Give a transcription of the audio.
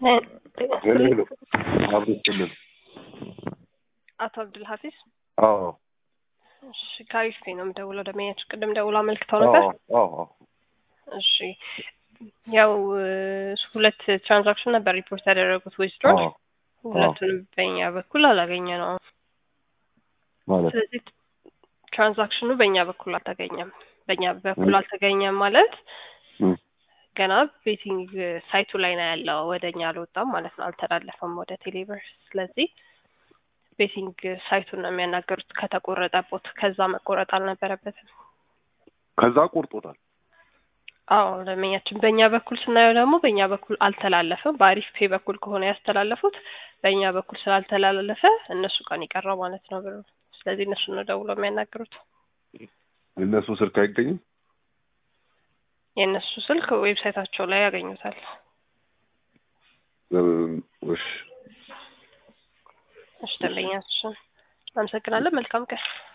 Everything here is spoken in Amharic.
ሄሎ ሄሎ አብሮ ክልል አቶ አብዱል ሀፊዝ አዎ እሺ ከአሪፍ ነው የምደውለው ደመኛች ቅድም ደውሎ አመልክተው ነበር አዎ አዎ እሺ ያው ሁለት ትራንዛክሽን ነበር ሪፖርት ያደረጉት ዊዝድሮ አዎ ሁለቱንም በእኛ በኩል አላገኘ ነው ማለት ስለዚህ ትራንዛክሽኑ በእኛ በኩል አልተገኘም በእኛ በኩል አልተገኘም ማለት እም፣ ገና ቤቲንግ ሳይቱ ላይ ነው ያለው ወደ እኛ አልወጣም ማለት ነው አልተላለፈም ወደ ቴሌብር ስለዚህ ቤቲንግ ሳይቱን ነው የሚያናገሩት ከተቆረጠቦት ከዛ መቆረጥ አልነበረበትም ከዛ ቆርጦታል። አዎ ደንበኛችን በእኛ በኩል ስናየው ደግሞ በእኛ በኩል አልተላለፈም በአሪፍ ፔ በኩል ከሆነ ያስተላለፉት በእኛ በኩል ስላልተላለፈ እነሱ ጋር ነው የቀረው ማለት ነው ብሩ ስለዚህ እነሱ ነው ደውሎ የሚያናግሩት እነሱ ስልክ አይገኝም። የእነሱ ስልክ ዌብሳይታቸው ላይ ያገኙታል እም፣ እሺ እሺ ደንበኛችን አመሰግናለን መልካም ቀን